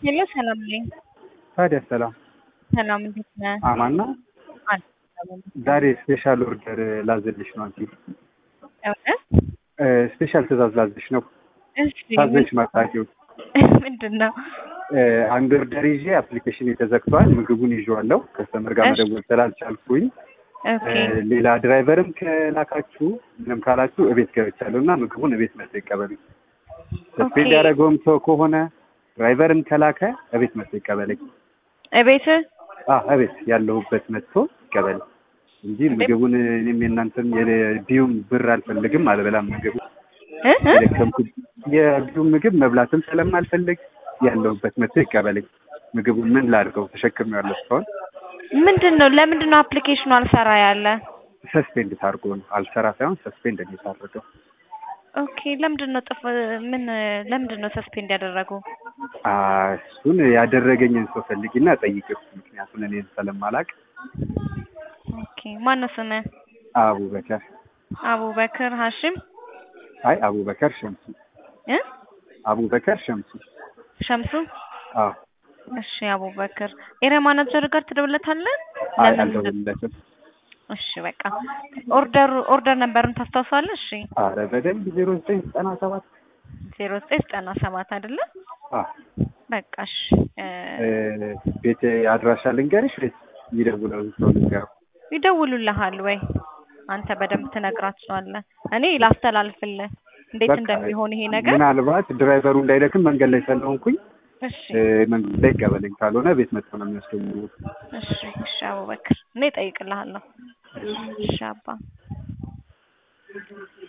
ሄሎ ሰላም ነኝ። ታዲያ ሰላም ሰላም እንዴት ነህ? አማን ነው። አለ ዛሬ ስፔሻል ኦርደር ላዘልሽ ነው አንቺ እውነት? ስፔሻል ትእዛዝ ላዘልሽ ነው። እሺ ታዘሽ መጣቂው ምንድን ነው? አንድ ኦርደር ይዤ አፕሊኬሽን ተዘግቷል። ምግቡን ይዤዋለሁ። ከስተመር ጋር እሺ። መደወል ስላልቻልኩኝ ኦኬ ሌላ ድራይቨርም ከላካችሁ ምንም ካላችሁ እቤት ገብቻለሁ እና ምግቡን እቤት መጥቶ ይቀበሉ። ሰስፔንድ ኦኬ። ያደረገውም ሰው ከሆነ ድራይቨርም ከላከ እቤት መጥቶ ይቀበለኝ። እቤት አ እቤት ያለሁበት መጥቶ ይቀበል እንጂ ምግቡን እኔም የእናንተም የቢዩም ብር አልፈልግም፣ አልበላም ምግቡ እ እ? የደከምኩት የቢዩም ምግብ መብላትም ስለማልፈልግ ያለሁበት መጥቶ ይቀበለኝ። ምግቡን ምን ላድርገው ተሸክሜዋለሁ እስካሁን ምንድን ነው? ለምንድን ነው አፕሊኬሽኑ አልሰራ ያለ? ሰስፔንድ ታርጎ ነው አልሰራ ሳይሆን ሰስፔንድ ነው የታረገው። ኦኬ ለምንድን ነው ጥፍ ምን ለምንድን ነው ሰስፔንድ ያደረጉ? አ እሱን ያደረገኝን ሰው ፈልጊና ጠይቂው። ምክንያቱም እኔን ስለማላቅ ኦኬ ማነው ስምህ? አቡበከር አቡበክር ሀሽም አይ አቡበከር ሸምሱ እ አቡበከር ሸምሱ ሸምሱ አዎ እሺ አቡበክር ኤሪያ ማናጀር ጋር ትደውለታለህ? አይ ለምን? አልደውልለትም። እሺ በቃ ኦርደሩ ኦርደር ነበሩን ታስታውሳለህ? እሺ አረ በደንብ ዜሮ ዘጠኝ ዘጠና ሰባት ዜሮ ዘጠኝ ዘጠና ሰባት አይደለ? አዎ በቃ እሺ እ እ ቤት አድራሻ ልንገርሽ ወይስ ይደውለው ሰው ልንገረው? ይደውሉልሃል ወይ አንተ በደንብ ትነግራቸዋለህ። እኔ ላስተላልፍልህ እንዴት በቃ እንደሚሆን ይሄ ነገር። ምናልባት ድራይቨሩ እንዳይደክም መንገድ ላይ ስለሆንኩኝ እሺ እ መንገድ ላይ ይቀበለኝ፣ ካልሆነ ቤት መጥቶ ነው የሚወስደው። እሺ እሺ አቡበክር እኔ እጠይቅልሃለሁ። እሺ አባ